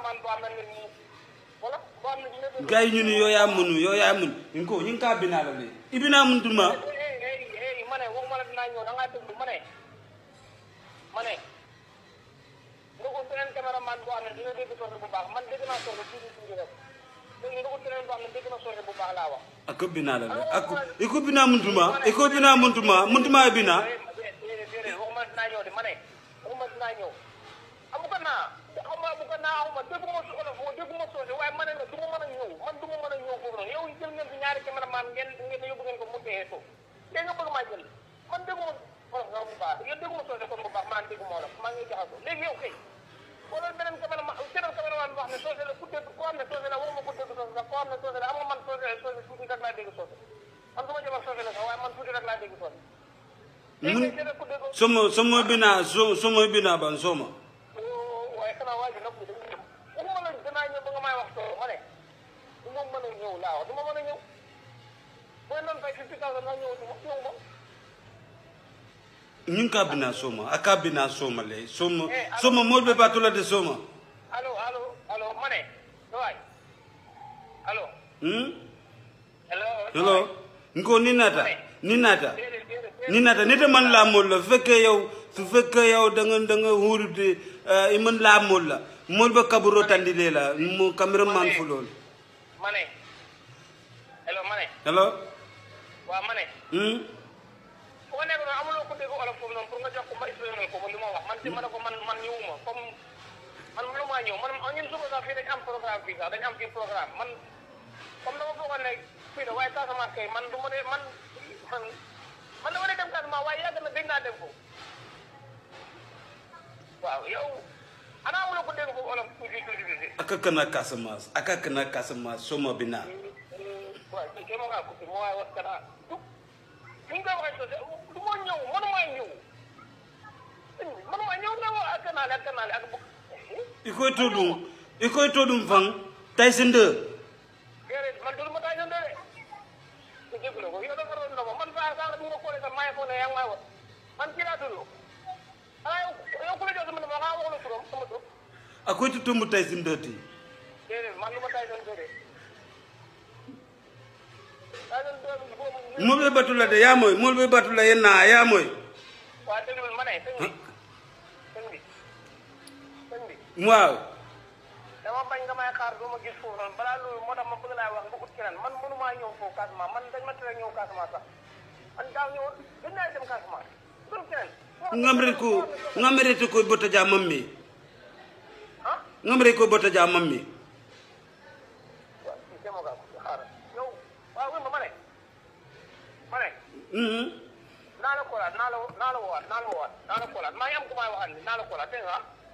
caméraman boo xam ne nii wala boo xam ne dina dégg. gars yi ñu ni yow yaa mënu yow yaa mën ñu ko ñu ngi kaa binaa la de i binaa mun tuma hey hey hey ma ne waxuma la dinaa ñëw da ngaa déglu ma ne ma ne nga ko beneen caméraman boo xam ne dina dégg soose bu baax man dégg naa soose tuuti tuuti rek léegi nga ko beneen boo xam ne dégg na soose bu baax laa wax. a ko binaa la de a ko i ko binaa mun tuma i ko binaa mun tuma mun tuma e binaa déedéet déedéet waxuma la dinaa ñëw de ma ne waxuma la dinaa ñëw amu ko naa xaw ma amu ko naa xaw ma dégguma su olof dégguma soose waaye ma ne la du ma mën a ñëw man du ma mën a ñëw foofu noonu yow jël ngeen fi ñaari caméraman ngeen ngeen yóbbu ngeen ko mu téye suuf léegi nga bëgg maa jël man dégguma olof nga bu baax yow dégguma soose kon bu baax maa dégguma olof maa ngi jaxasoo léegi yow kay wala beneen caméraman beneen caméraman boo xam ne soose la ku dégg koo xam ne soose la waxuma ku dégg soose sax koo xam ne soose la am nga man soose soose tuuti rek laa dégg soose man du ma jëm ak soose la sax waaye man tuuti rek laa dégg soose léegi mun kay ku dégg somo somo binaa so somo binaa ban soma waaye xanaa waa ji nag ñu dañuy ñëw waxuma la danaa ñëw ba nga may wax soo ma ne du ma mën a ñëw laa wax du ma mën a ñëw booy noonu fay fifty thousand nga ñëw du ma ñëw ma ñu ngi kaa binaa soma a kaa binaa soma le soma soma mool be baatu la de soma allo allo allo ma ne waay allo hmm hello hello nko ni naata ni naata déedéet déedéet ni naata nite man laa mool la su fekkee yow su fekkee yow da nga da nga huurute i man laa mool la mool ba kaburo tandi lee la mo cameraman fu lool ma ne hello ma ne hello waaw ma ne hmm fu nga nekk noonu amuloo ko dégg olof foofu noonu pour nga jox ko ma expliqué ko li ma wax man ci ma ne ko man man ñëwuma comme man mënu maa ñëw man ñun suba sax fii dañ am programme fii sax dañ am fii programme man comme dama foogoon ne fii la waaye Casamance kay man du ma ne man man man dama ne dem Casamance waaye yàgg na gëj naa dem foofu waaw yow ana amuloo ko dégg foofu olof tuuti tuuti tuuti aka kana Casamance aka kana Casamance soma binaa waaw kii kay ma ngaa coupé ma waaye wax kana du ni nga koy waxee sosé du ma ñëw mënumaa ñëw mënumaa ñëw ne wa ak kanaale ak kanaale ak bu i koy to ɗum i koy to ɗum fan Tyson 2 déedéet man dul ma taa ñëw de ku jéggu la ko yow dafa doon ndoma man saa saa bu nga koolee sax maa ngi foog ne yaa ngi may wax man kii laa tudd xanaa yow yow ku la jox sama numéro xanaa wax la turam sama tur a koy to tombo Tyson 2 ti déedéet man lu ma taa ñëw de taa ñëw de boobu mool be batula de yaa moy mool be batula ye naa yaa moy waa déglul ma ne sëñ bi sëñ bi sëñ bi waaw dama bañ nga may xaar doo ma gis foofu noonu balaa loolu moo tax ma bëgg laa wax nga ut keneen man mënumaa ñëw foofu Casamance man dañ ma tere ñëw Casamance sax man daaw ñëwoon gën naa dem Casamance tur keneen ngamre ko ngamre to koy bota ja mammi ah ngamre koy bota ja mammi waaw kii demoo kaa ko xaaral yow waaw wéy ma ma ne ma ne mhm naa la koolaat naa la naa la woowaat naa la woowaat naa la koolaat maa ngi am ku may waxal ni naa la koolaat dégg nga ah